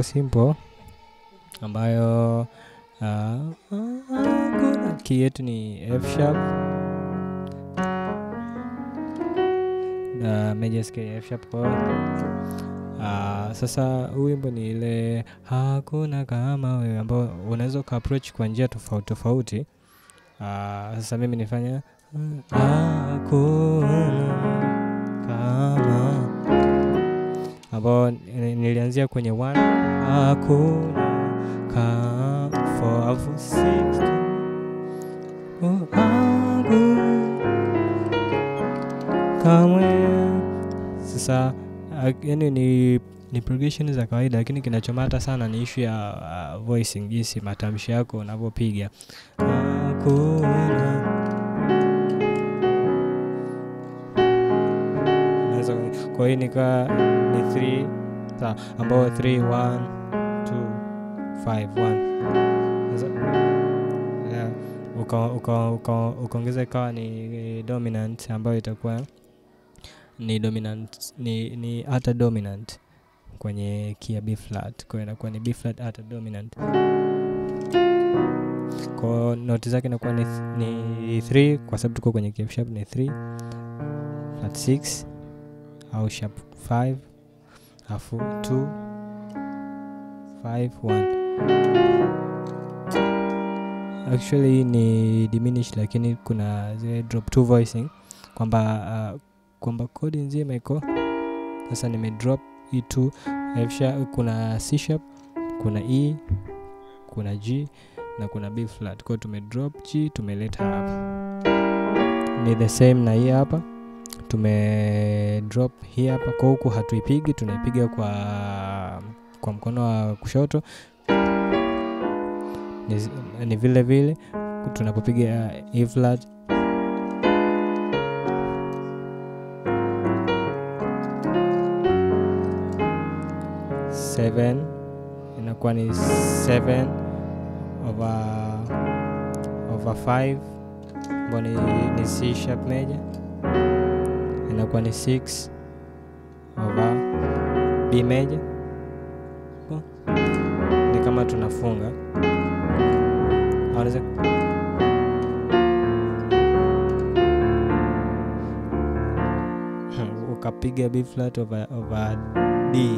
chord simple ambayo uh, uh, key yetu ni F sharp uh, major scale F sharp chord. Uh, sasa huu wimbo ni ile hakuna kama wewe ambao unaweza uka approach kwa njia tofauti tofauti. Uh, sasa mimi nifanya hakuna kama ambao ni- nilianzia kwenye one hakuna ka four alafu six oh, haku kamwe sasa uh, yani ni ni progression za kawaida lakini kinachomata sana ni ishu ya uh, voicing jinsi matamshi yako unavyopiga hakuna Unaweza ku- kwa hiyo nika ni 3 sawa ambao 3 1 2 5 1 sasa yeah, uka- uka- uka- ukaongeza ikawa ni dominant ambayo itakuwa ni dominant ni, ni hata dominant kwenye key ya B flat, kwa hiyo inakuwa ni B flat hata dominant. Kwa hiyo noti zake inakuwa ni, th- ni 3 kwa sababu tuko kwenye key F sharp ni 3 flat 6 au sharp 5 alafu 2 5 1 actually ni diminished lakini kuna zile drop two voicing kwamba uh, kwamba kodi nzima iko sasa nime drop E2 F sharp, kuna C sharp kuna E kuna G na kuna B flat kwa hiyo tume drop G tumeleta hapa ni the same na hii hapa tume drop hii hapa kwa huku hatuipigi tunaipiga kwa kwa mkono wa kushoto ni, zi- ni vile vile tunapopiga uh, E flat seven inakuwa ni seven over over five ambao ni, ni C sharp major inakuwa ni 6 over B major Kwa- ni kama tunafunga Au unaweza ukapiga B flat over, over D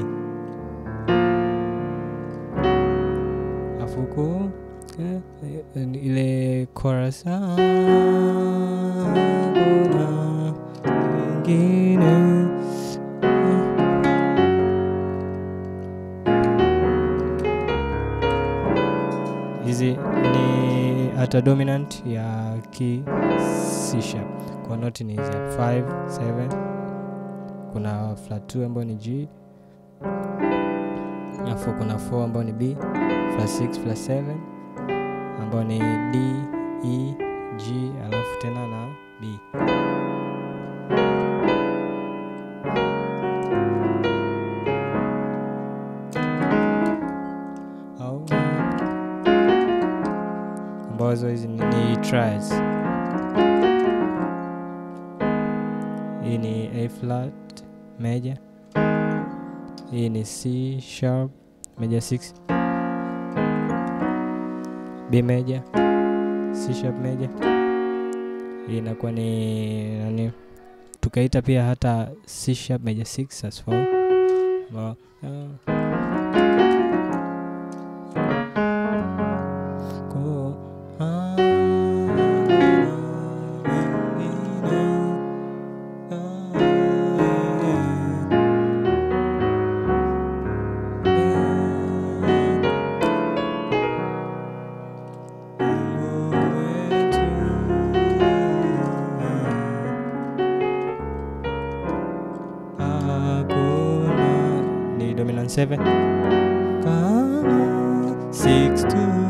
afu huku eh, eh, ni ile chorus hakuna mwingine hizi ni hata dominant ya key C sharp kwa noti ni hizi hapa 5 7 kuna flat 2 ambayo ni G alafu kuna 4 ambayo ni B flat 6 flat 7 ambayo ni D E G alafu tena na B au ambazo hizi ni, ni triads. Hii ni A flat major, hii ni C sharp major 6, B major, C sharp major. Hii inakuwa ni nani, tukaita pia hata C sharp major 6 as well. Ambao, ah, Ko ni dominant 7 kama 6 2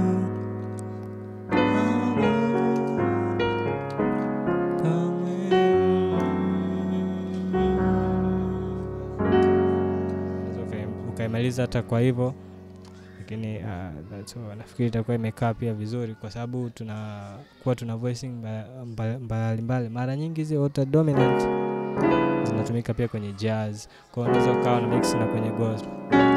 ukaimaliza hata kwa hivyo lakini uh, that's all. nafikiri itakuwa imekaa pia vizuri kwa sababu tunakuwa tuna voicing mbalimbali mba, mba, mbali. mara nyingi hizi auto dominant zinatumika pia kwenye jazz kwa hiyo unaweza ukawa na mix na kwenye gospel